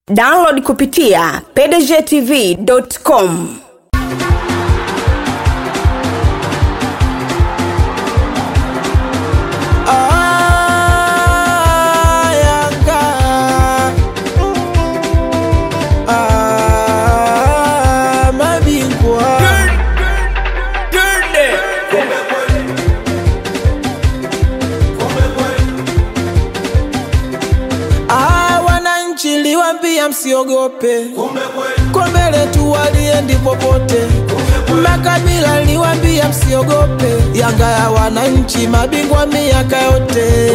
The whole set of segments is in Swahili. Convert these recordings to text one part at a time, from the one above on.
download kupitia pdgtv.com Ah, Yanga. Ah, mabingwa Ah, wananchi liwambia msiogope kombe letu waliendi popote makabila liwambia msiogope yanga ya wananchi mabingwa miaka yote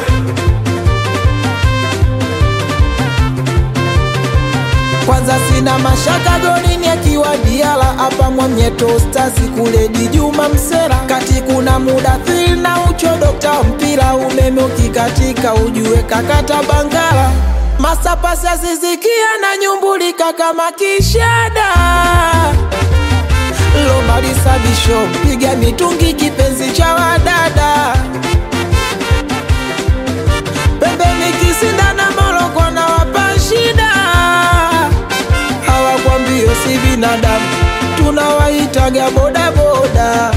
kwanza sina mashaka golini akiwa diala hapa mwamnyeto stasi kule dijuma msera kati kuna muda thil na ucho dokta mpira umeme ukikatika ujue kakata bangala masapasi asizikia na nyumbulika kama kishada lomalisabisho piga mitungi kipenzi cha wadada pembeni kisindana moroko na wapa shida hawakwambio si binadamu tunawaitaga bodaboda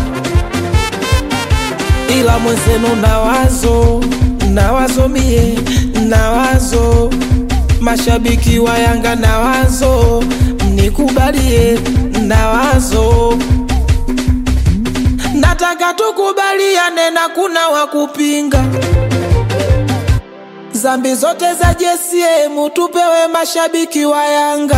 ila mwenzenu na wazo na wazo mie na wazo mashabiki wa yanga na wazo mnikubalie na wazo nataka tukubaliane na kuna wakupinga zambi zote za JCM tupewe mashabiki wa Yanga.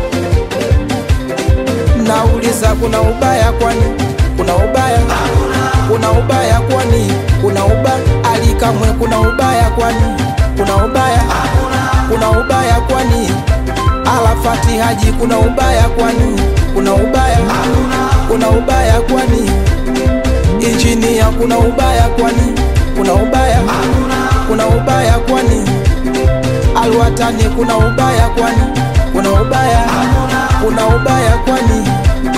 Nauliza, kuna ubaya kwani? Kuna ubaya? Kuna ubaya kwani? Kuna ubaya? Alikamwe, kuna ubaya kwani? Kuna ubaya? Kuna ubaya kwani? Alafati Haji, kuna ubaya kwani? Kuna ubaya? Kuna ubaya kwani? Injinia, kuna ubaya kwani? Kuna ubaya? Kuna ubaya kwani? Alwatani, kuna ubaya kwani? Kuna ubaya? Kuna ubaya kwani?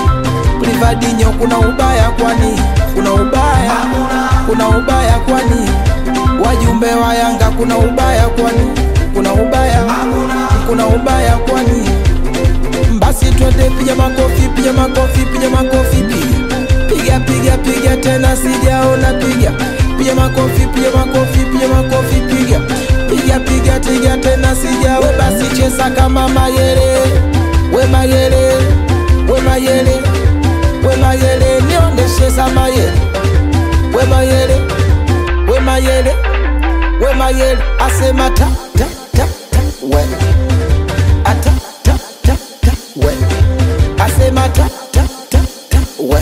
Rivadinho, kuna ubaya kwani? Kuna ubaya? Kuna ubaya kwani? Wajumbe wa Yanga, kuna ubaya kwani? Kuna ubaya? Kuna ubaya kwani? Basi twende, piga makofi, piga makofi, piga makofi, piga piga piga piga tena, sijaona piga piga makofi, piga makofi, piga makofi, piga piga piga piga tena, sijawe basi cheza kama Mayele, we Mayele, we Mayele, we Mayele, niondeshe za Mayele, we Mayele, we Mayele, we Mayele, asema ta ta ta ta, we ata ta ta ta, we asema ta ta ta ta, we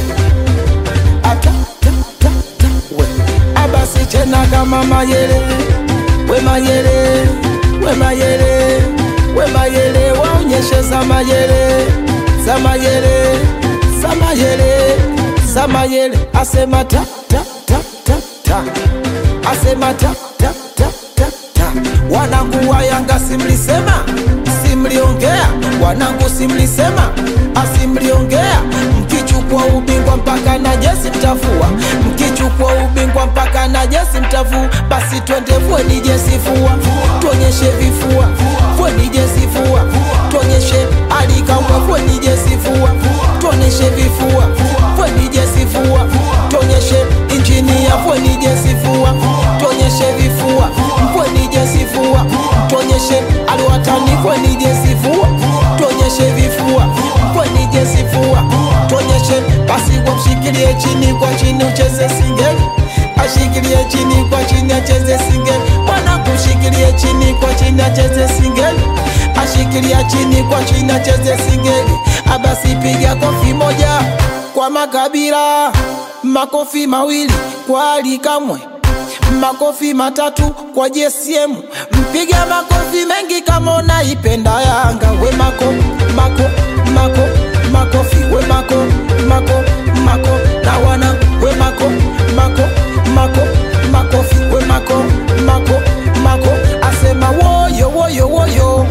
ata ta ta ta, we abasi tena kama Mayele, we Mayele, we Mayele, we Mayele, waonyeshe za Mayele, za Mayele, za Mayele, za Mayele, asema ta ta ta ta ta, asema ta ta ta ta ta. Wanangu wa Yanga simlisema, simliongea, wanangu simlisema, asimliongea, mkichukua ubingwa mpaka na jesi mtafua, mkichukua ubingwa mpaka na jesi mtafua, basi twende fweni jesi fua, tuonyeshe vifua, fweni jesi fua, tuonyeshe alikamwe fweni jesi fua, tuonyeshe vifua, fweni jesi fua, tuonyeshe injinia fweni jesi fua, tuonyeshe vifua, fweni jesi fua, tuonyeshe aliwatani fweni jesi fua, tuonyeshe vifua, fweni jesi fua, tuonyeshe basi wamshikilie chini kwa chini ucheze singeli ashikilie chini kwa chini acheze singeli mwana kushikilie chini kwa chini acheze singeli ashikilia chini kwa chini acheze singeli abasi piga kofi moja kwa makabila makofi mawili kwa alikamwe makofi matatu kwa JSM mpiga makofi mengi kama unaipenda Yanga we mako mako mako makofi we mako mako mako na wana we mako mako mako makofi we mako mako mako asema woyo woyo woyo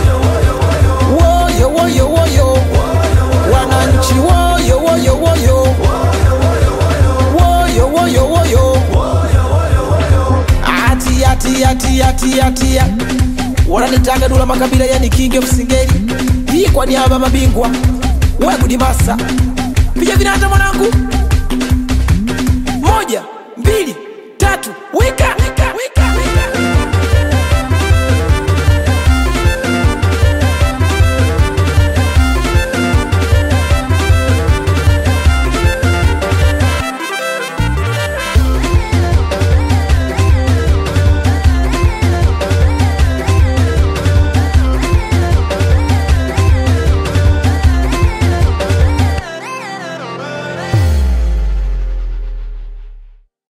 woyo woyo woyo wananchi woyo woyo woyo woyo woyo woyo atia tia tia tia tia wananitanga dula makabila yani kinge msingeli hii kwa niaba mabingwa wegudimasa piga vinata mwanangu moja mbili tatu wika